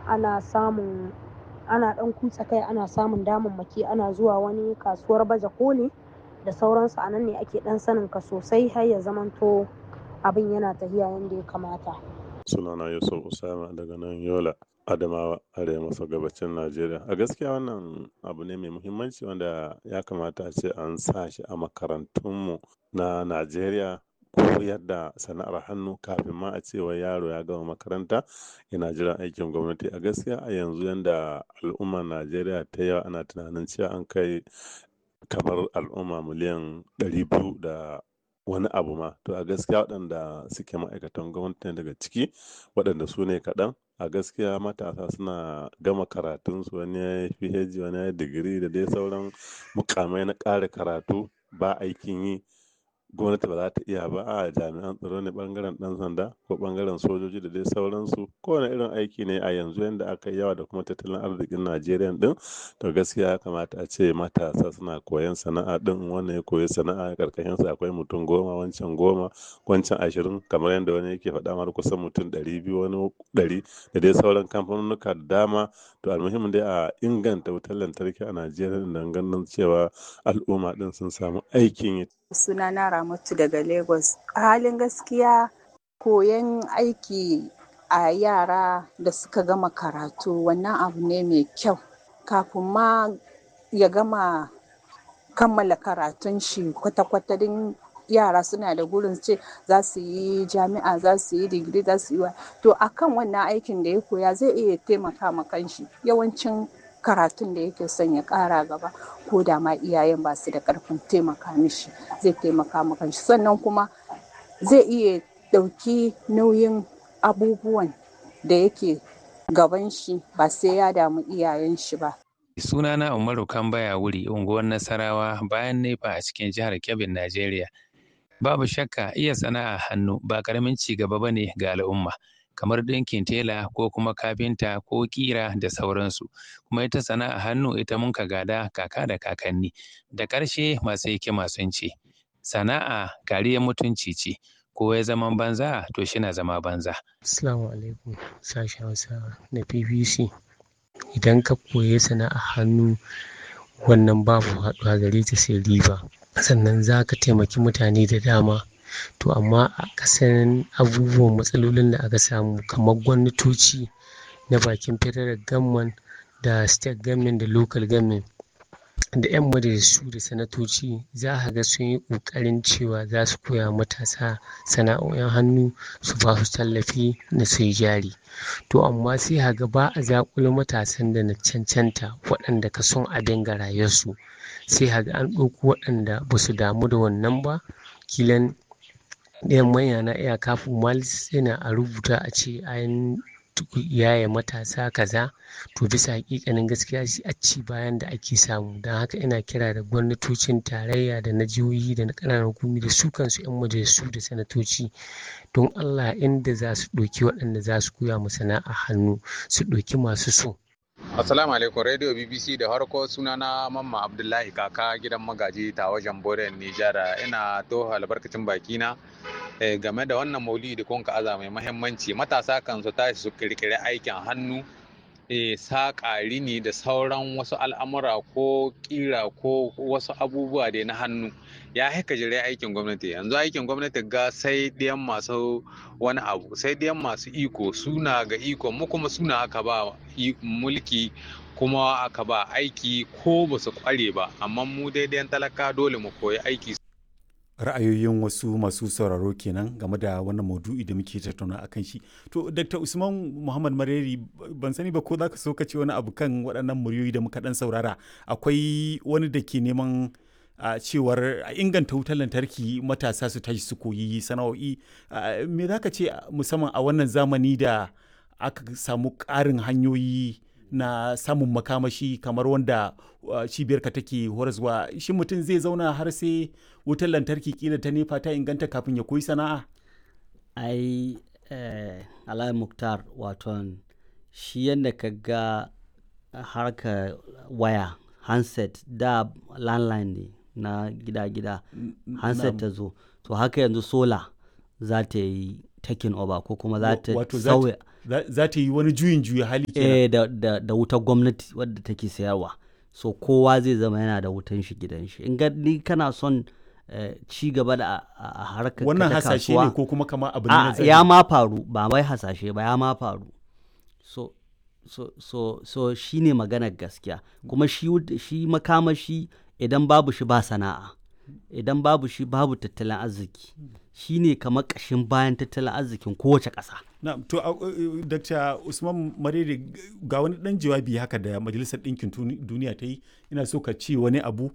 ana samun ana ɗan kutsa kai ana samun damammaki ana zuwa wani kasuwar baje koli da sauransu a nan ne ake ɗan sanin ka sosai har ya zamanto abin yana tafiya yadda ya kamata. sunana yusuf usama daga nan yola adamawa arewa maso gabacin najeriya a gaskiya wannan abu ne mai muhimmanci wanda ya kamata a ce an sa shi a makarantunmu na najeriya koyar da sana'ar hannu kafin ma a ce wai yaro ya gama makaranta yana jiran aikin gwamnati a gaskiya a yanzu yanda al'ummar najeriya ta yawa ana tunanin cewa an kai kamar al'umma miliyan ɗari biyu da wani abu ma to a gaskiya waɗanda suke ma'aikatan gwamnati daga ciki waɗanda su ne kaɗan a gaskiya matasa suna gama karatunsu wani ya yi phd wani ya yi digiri da dai sauran mukamai na ƙara karatu ba aikin yi gwamnati ba za ta iya ba a jami'an tsaro ne bangaren ɗan sanda ko bangaren sojoji da dai sauransu kowane irin aiki ne a yanzu yadda aka yi yawa da kuma tattalin arzikin najeriya din to gaskiya ya kamata a ce matasa suna koyan sana'a din wannan ya koyi sana'a karkashin sa akwai mutum goma wancan goma wancan ashirin kamar yadda wani yake faɗa mar kusan mutum ɗari biyu wani ɗari da dai sauran kamfanonuka da dama to almuhimmin dai a inganta wutar lantarki a najeriya don ganin cewa al'umma din sun samu aikin yi sunana ramatu daga lagos a halin gaskiya koyon aiki a yara da suka gama karatu wannan abu ne mai kyau kafin ma ya gama kammala karatun shi kwata-kwata din yara suna da gurin ce za su yi jami'a za su yi digiri za su yi wa to akan wannan aikin da ya koya zai iya taimaka ma kanshi yawancin karatun da yake son ya kara gaba ko da ma iyayen ba su da karfin taimaka mishi zai taimaka ma kanshi sannan kuma zai iya ɗauki nauyin abubuwan da yake gaban shi ba sai ya damu iyayen shi ba sunana umaru kambaya wuri unguwar nasarawa bayan nefa a cikin jihar kebbin najeriya babu shakka iya sana'a hannu ba karamin ci gaba bane ga al'umma kamar ɗinkin tela ko kuma kafinta ko ƙira da sauransu kuma ita sana'a hannu ita mun ka gada kaka da kakanni da ƙarshe masu hikima sun ce sana'a kariyar mutunci ce ko ya zama banza to shi na zama banza Assalamu alaikum sashen Hausa na BBC idan ka koyi sana'a hannu wannan babu haɗuwa gare ta sai riba sannan za ka taimaki mutane da dama to amma a kasan abubuwan matsalolin da aka samu kamar gwamnatoci na bakin federal government da state government da local government da 'yan majalisu da sanatoci za a ga sun yi ƙoƙarin cewa za su koya matasa sana'o'in hannu su ba su tallafi na su yi jari to amma sai a ga ba a zaƙulo matasan da na cancanta waɗanda ka son abin ga rayuwarsu sai a ga an ɗauko waɗanda ba su damu da wannan ba kilan ɗayan manya na iya kafin malis yana a rubuta a ce an yaya matasa kaza to bisa hakikanin gaskiya shi a ci bayan da ake samu don haka ina kira da gwamnatocin tarayya da na jihohi da na ƙananan hukumi da su kansu 'yan majalisu da sanatoci don allah inda za su ɗauki waɗanda za su koya mu sana'a hannu su ɗauki masu so Assalamu alaikum Radio BBC da harko sunana Mamma Abdullahi kaka gidan magaji ta wajen Boren Nijar ina to albarkacin bakina game da wannan maulidi kun ka aza mai mahimmanci matasa kan su tashi su kirkiri aikin hannu saƙa rini da sauran wasu al'amura ko ƙira ko wasu abubuwa dai na hannu ya haika jire aikin gwamnati yanzu aikin gwamnati ga sai ɗiyan masu wani abu sai ɗiyan masu iko suna ga iko mu kuma suna aka ba mulki kuma aka ba aiki ko ba su kware ba amma mu daidai talaka dole mu koyi aiki ra'ayoyin wasu masu sauraro kenan game da wannan maudu'i da muke tattauna akan shi to dr usman muhammad mareri ban sani ba ko za ka so ka ce wani abu kan waɗannan muryoyi da muka ɗan saurara akwai wani da ke neman a cewar a inganta wutar lantarki matasa su tashi su koyi sana'o'i me za ka ce musamman a wannan zamani da aka samu ƙarin hanyoyi na samun makamashi kamar wanda cibiyarka take horaswa shi mutum zai zauna har sai wutar lantarki kila ta nefa ta inganta kafin ya koyi sana'a ai eh, alai muktar waton shi yadda ka ga harka waya handset da landline ne na gida-gida handset ta zo to haka yanzu sola za ta yi taking over ko kuma za ta sauya za ta yi wani juyin juya hali kenan eh da, da, da wutar gwamnati wadda take sayarwa so kowa zai zama yana da wutan shi gidan shi in ga ni kana son eh, ci gaba da a- a a harkar ka wannan ta hasashe kasuwa, ne ko kuma kama abu ne a na zahiri? ya ma faru ba wai hasashe ba ya ma faru so so so so shine maganar gaskiya kuma shi wud- shi makamashi idan babu shi ba sana'a idan babu shi babu tattalin arziki shine kamar ƙashin bayan tattalin arzikin kowace ƙasa na to a- uh, dr usman marere ga wani dan jawabi haka da majalisar ɗinkin Tuni- duniya ta yi ina so ka ce wani abu